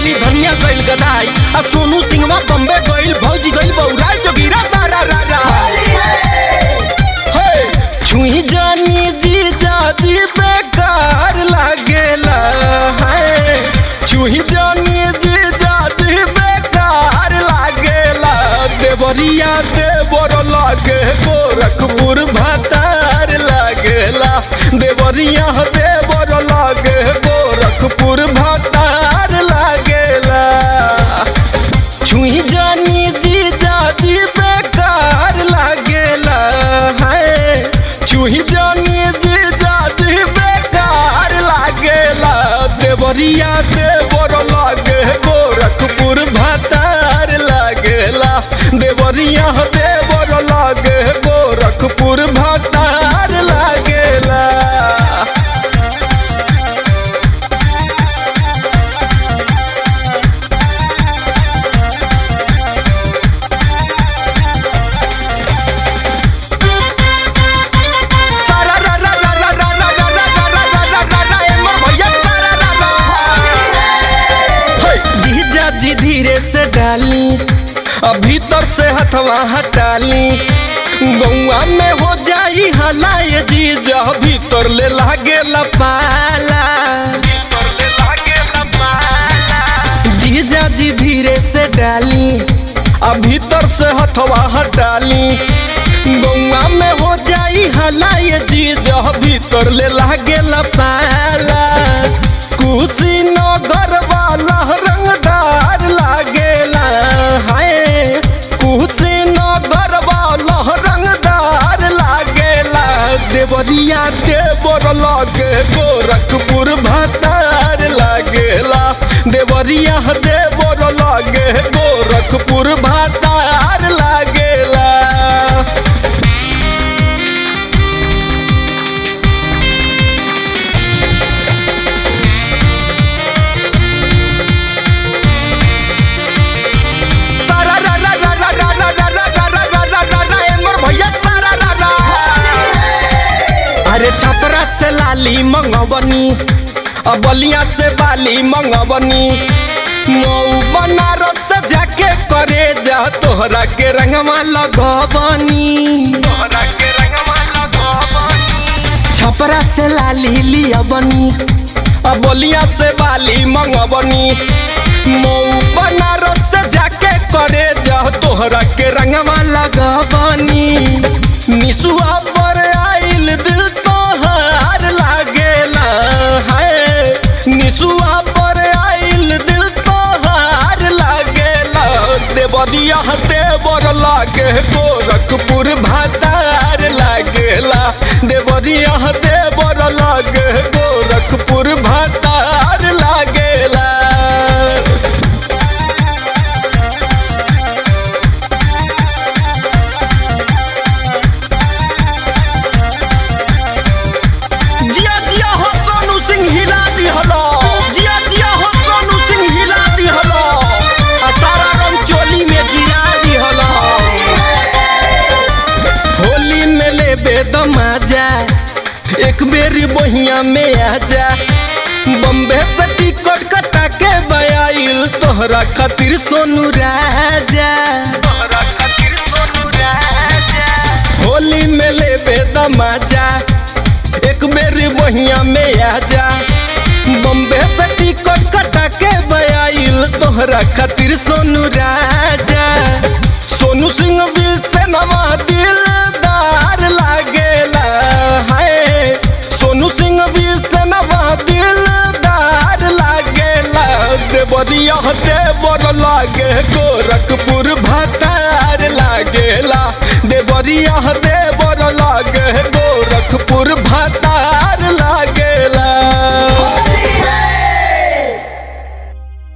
धोनी धनिया गइल गदाई आ सोनू सिंहवा बम्बे गइल भौजी गइल बौराई जोगिरा तारा रा रा हे छुई जानी जी जाजी बेकार लागेला है छुई जानी जी जाजी बेकार लागेला देवरिया देवर लागे गोरखपुर भतार लागेला देवरिया देवर लागे गोरखपुर भतार लागेला छुई जानी जी जाजी बेकार लागेला है छुई जानी जी जाजी बेकार लागेला देवरिया देवर लागे गोरखपुर भतार लागेला देवरिया देवर लागे गोरखपुर भतार लागेला सारा रा रा रा रा रा रा रा रा रा रा रा रा रा रा एमर भैया सारा रा रा हे जीजा जी धीरे से डाली अब भीतर से हथवा हटाली गौआ में हो जाई हलाए जीजा भीतर ले लागे लपाला जीजा जी धीरे से डाली अब भीतर से हथवा हटाली गौआ में हो जाई हलाए जीजा भीतर ले लागे लपाला कुशीनगर वाला रंगदार लागेला हाय कुशीनगर वाला रंगदार लागेला देवरिया देवर लागे गोरखपुर भतार लागेला देवरिया देवर लागे गोरखपुर भतार लागेला सारा रा रा रा रा रा रा रा रा रा रा रा रा रा रा एमर भैया सारा रा रा अरे छपरा से लाली मंगवनी अब बलिया से बाली मंगवनी मऊ बनारस से जाके करे जा तोहरा के रंगवा लगवनी छपरा से लाली लियवनी अब बलिया से बाली मंगवनी मऊ बनारस से जाके करे जा तोहरा के रंगवा लगवनी निसुआ पर आइल दिल तोहार लागेला है निसुआ पर आइल दिल तोहार लागेला देवरिया देवर लागे गोरखपुर भतार लागेला देवरिया देवर लागे गोरखपुर भतार लागेला जिया जिया हो सोनू सिंह हिला दी हलो जिया जिया हो सोनू सिंह हिला दी हलो आ सारा रंग चोली में गिरा दी हलो होली में ले बेदमाजा एक बेरी बहिया में आ जा बम्बे से टिकट कटा के बयाइल तोहरा खातिर सोनू राजा होली में ले बेदमाजा एक बेरी बहिया में आ जा बम्बे से टिकट कटा के बयाइल तोहरा खातिर सोनू राजा सोनू सिंह भी से नवा दिलदार लागेला है सोनू सिंह भी से नवा दिलदार लागेला देवरिया देवर लागे गोरखपुर भतार लागेला देवरिया